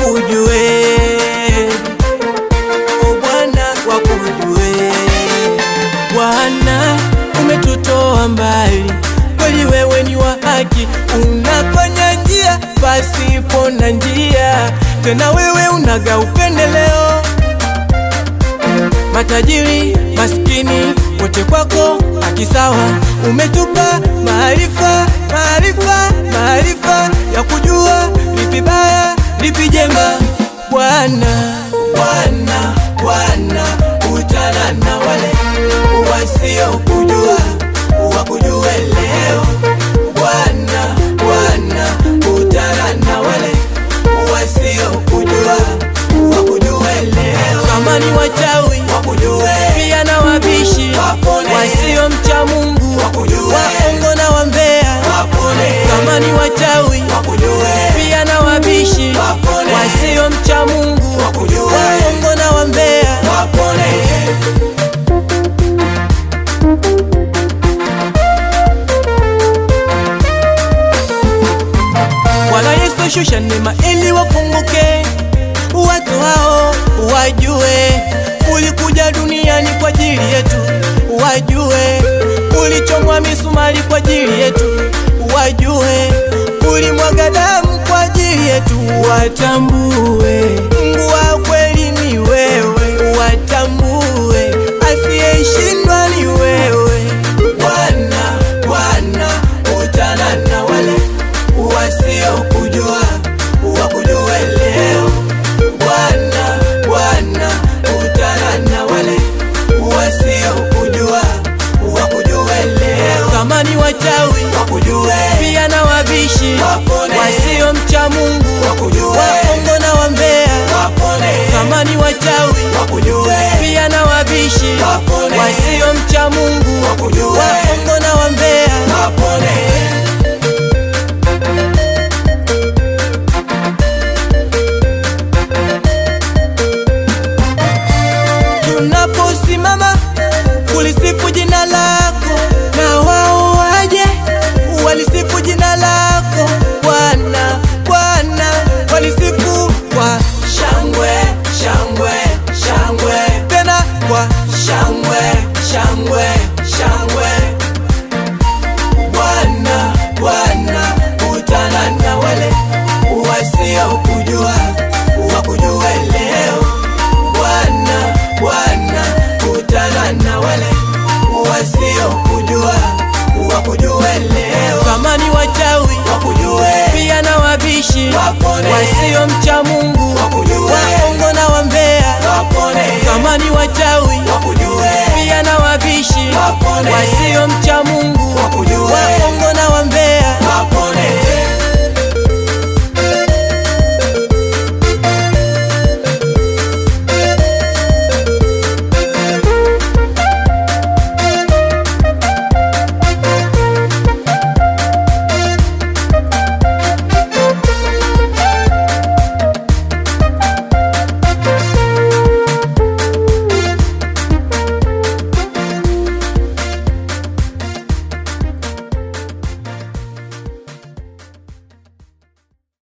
wakujue, o Bwana wakujue. Bwana umetutoa mbali, kweli wewe ni wa haki, unafanya njia pasipo na njia, tena wewe unaga upendeleo matajiri maskini wote kwako akisawa, umetupa maarifa maarifa maarifa ya kujua lipi baya lipi jema. Bwana Bwana Bwana, utana na wale wasiokujua wakujue leo. Bwana Bwana, utana na wale wasiokujua wakujue leo. Kama ni wachawi wakujue pia na wabishi Wapone. wasiomcha Mungu Wakujue. waongo na wambea wapone kama ni wachawi wakujue pia na wabishi Wapone. wasiomcha Mungu Wakujue. waongo na wambea wapone Bwana Yesu shusha neema ili wafunguke watu hao wajue ulikuja duniani kwa ajili yetu wajue ulichomwa misumari kwa ajili yetu wajue ulimwaga damu kwa ajili yetu watambue Mungu wa kweli ni wewe watambue asiyeshindwa ni wewe Bwana Bwana utana na wale wasiokujua wakujue leo Bwana Bwana utana na wale wasiokujua wakujue leo kama ni wachawi wakujue pia na wabishi Wapone. wasiomcha Mungu Wakujue. waongo na wambea wapone kama ni wachawi wakujue pia na wabishi Wapone. wasiomcha Mungu Wakujue. waongo na wambea wapone tunaposimama kulisifu jina lako na wao waje walisifu jina lako Bwana Bwana walisifu kwa shangwe shangwe shangwe tena kwa shangwe shangwe shangwe Bwana Bwana utana na wale wasiokujua wakujue leo Bwana Bwana utana na wale wasiokujua wakujue leo kama ni wachawi wakujue pia na wabishi Wapone. wasiomcha Mungu Wakujue. waongo na wambea wapone kama ni wachawi wakujue pia na wabishi Wapone. wasiomcha Mungu wakujue